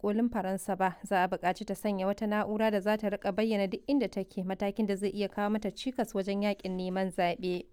kolin Faransa ba, za a buƙaci ta sanya wata na'ura da za ta rika bayyana duk inda take matakin da zai iya kawo mata cikas wajen yakin neman zaɓe.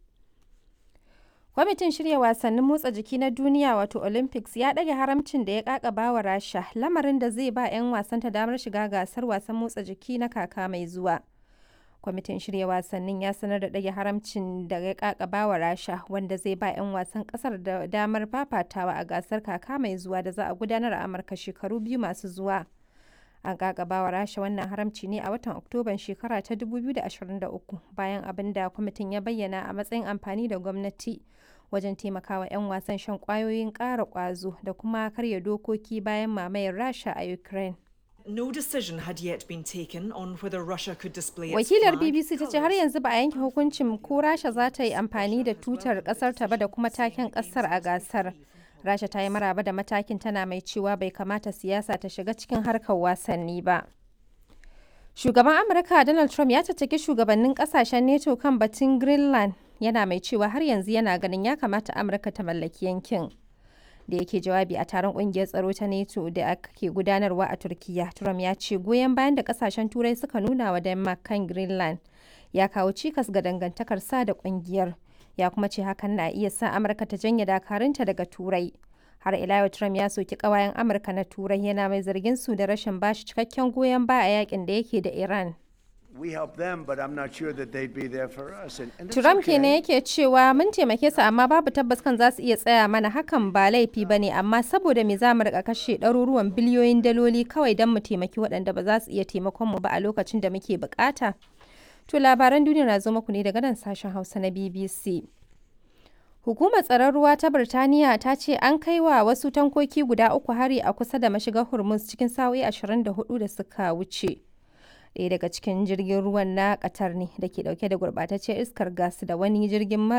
Kwamitin shirya wasannin motsa jiki na duniya wato Olympics ya ɗage haramcin da ya ƙaƙaba wa Rasha, lamarin da zai ba 'yan wasanta damar shiga gasar wasan motsa jiki na kaka mai zuwa. Kwamitin shirya wasannin ya sanar da ɗage haramcin da ya ƙaƙaba wa Rasha, wanda zai ba 'yan wasan ƙasar da damar fafatawa a gasar kaka mai zuwa da za a gudanar a Amurka shekaru biyu masu zuwa. An ƙaƙaba wa Rasha wannan haramci ne a watan Oktoban shekara ta 2023 bayan abin da kwamitin ya bayyana a matsayin amfani da gwamnati wajen taimakawa 'yan wasan shan kwayoyin ƙara ƙwazo da kuma karya dokoki bayan mamayar Rasha a Ukraine. No decision had yet been taken on whether Russia could display its Wakilar flag, BBC ta ce har yanzu ba a yanke hukuncin ko Rasha za ta yi amfani da tutar ƙasar ta ba da kuma taken ƙasar a gasar. Rasha ta yi maraba da matakin tana mai cewa bai kamata siyasa ta shiga cikin harkar wasanni ba. Shugaban Amurka Donald Trump ya caccaki shugabannin kasashen NATO kan batun Greenland yana mai cewa har yanzu yana ganin ya kamata Amurka ta mallaki yankin. Da yake jawabi a taron kungiyar tsaro ta NATO da ake gudanarwa a Turkiya, Trump ya ce goyon bayan da kasashen Turai suka nuna wa Denmark kan Greenland ya kawo cikas ga dangantakar sa da kungiyar. Ya kuma ce hakan na iya sa Amurka ta janye dakarunta daga Turai. har ila yau Trump ya soki kawayen Amurka na Turai yana mai zargin su da rashin bashi cikakken goyon baya a yakin da yake da Iran. We help them, but I'm not sure that they'd be there for us. And, and that's Trump okay. kenan yake cewa mun taimake su amma babu tabbas kan za su iya tsaya mana hakan ba laifi ba ne amma saboda me za mu rika kashe ɗaruruwan biliyoyin daloli kawai don mu taimaki waɗanda ba za su iya taimakon mu ba a lokacin da muke bukata. To labaran duniya na zo muku ne daga nan sashen Hausa na BBC. Hukumar tsaron ruwa ta Birtaniya ta ce an kai wa wasu tankoki guda uku hari a kusa da mashigar Hormuz cikin sa'o'i 24 da suka wuce. Ɗaya daga cikin jirgin ruwan na Qatar ne da ke ɗauke da gurɓataccen iskar gas da wani jirgin